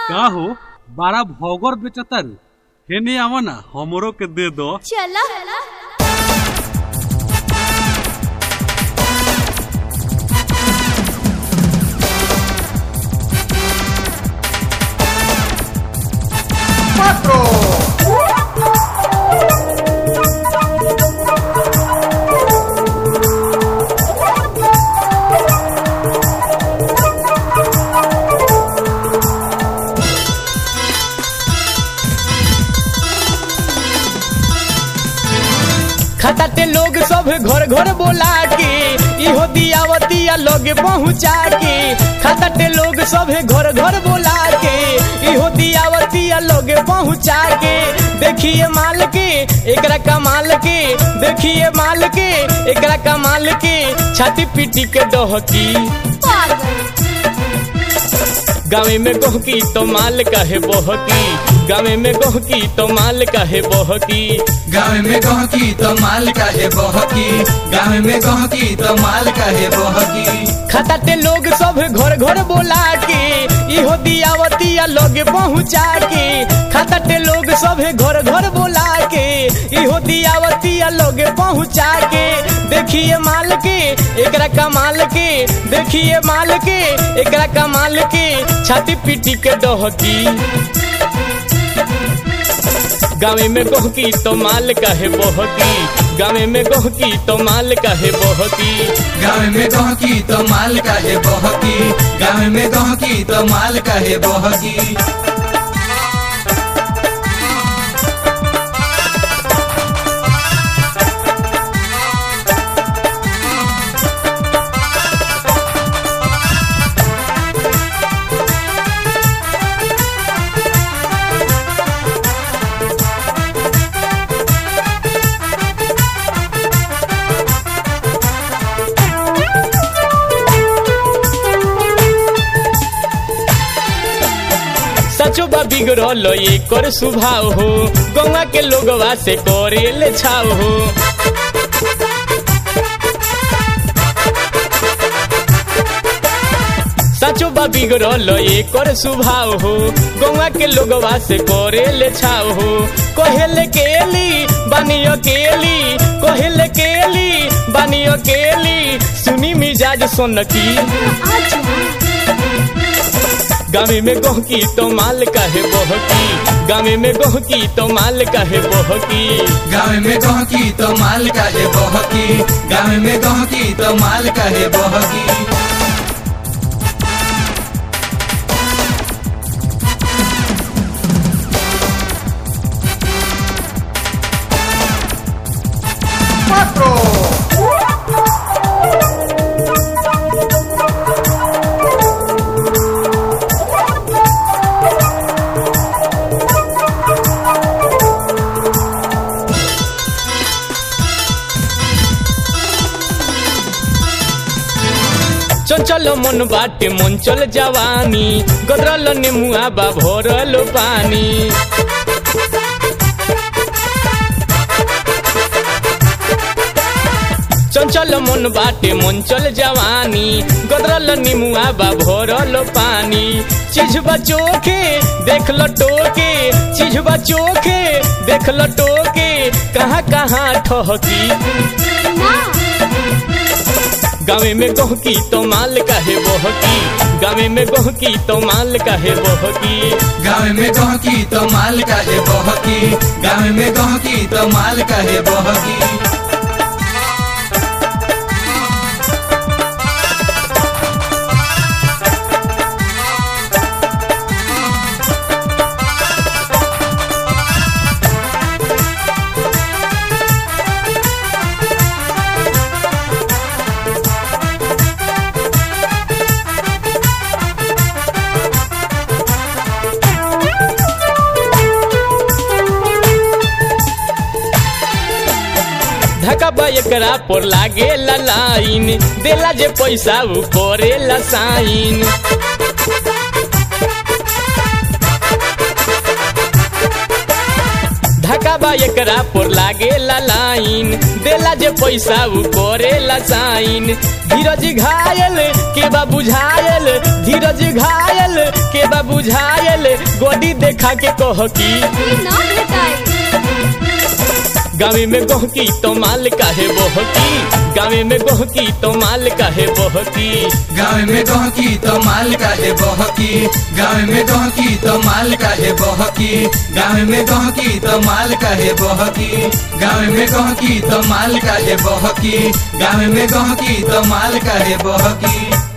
का हो बारा भौगोर बेचतर हेने आवा ना हमरो के दे दो चला खताते लोग सब घर घर बोला के इहो दियावतिया लोग पहुँचा के खताते लोग सब घर घर बोला के इहो दियावतिया लोग पहुँचा के देखिए माल के एकरा कमाल के देखिए माल के एकरा कमाल के छाती पीटी के डहकी पागल गाँव में गोहकी तो माल कहे बहकी गाँव में गोहकी तो माल कहे बहकी गाँव में गहकी तो माल काहे बहकी गाँव में गहकी तो माल काहे बहकी खताते लोग सब घर घर बोला के इहो दियावतिया लोग पहुँचा के खताते लोग सब घर घर बोला के इहो दियावतिया लोग पहुँचा के देखिए माल के एकरा कमाल के देखिए माल के एकरा कमाल के छाती पीटी के डहकी गाँव में गोहकी तो माल कहे बहकी गाँव में गोहकी तो माल कहे बहकी गाँव में गहकी तो माल काहे बहकी गाँव में गहकी तो माल काहे बहकी सचो बा बिगड़ल एकर स्वभाव हो गौवा के लोगवा से करेले छाव हो सचो बा बिगड़ल एकर स्वभाव हो गौवा के लोगवा से करेले छाव हो कहेले केली बानी अकेली कहेले केली बानी अकेली सुनी मिजाज सोनकी आजा गाँव में गोहकी तो माल कहे बहकी गाँव में गोहकी तो माल कहे बहकी गाँव में गहकी तो माल काहे बहकी गाँव में गहकी तो माल काहे बहकी चंचल मन बाटे मंचल जवानी गदरल नेमुआ बा भरल पानी चंचल मन बाटे मंचल जवानी गदरल निमुआ बा भरल पानी चीज बचोके देख लो टोके चीज बचोके देख लो टोके कहाँ कहाँ ठहकी ना गाँव में गोहकी तो माल कहे बहकी गाँव में गोहकी तो माल कहे बहकी गाँव में गहकी तो माल काहे बहकी गाँव में गहकी तो माल काहे बहकी धक्का बा एकरा पर लागे ला लाइन देला जे पैसा उ करे ला साइन धक्का बा एकरा पर लागे लाइन देला जे पैसा उ करे ला साइन धीरज घायल के बा बुझायल धीरज घायल के बा बुझायल गोडी देखा के कह की ना भेटाई गावे में गहकी तो माल काहे बहकी गावे में गहकी तो माल काहे बहकी गाँव में गहकी तो माल काहे बहकी गाँव में गहकी तो माल काहे बहकी गाँव में गहकी तो माल काहे बहकी गाँव में गहकी तो माल काहे बहकी गाँव में गहकी तो माल काहे बहकी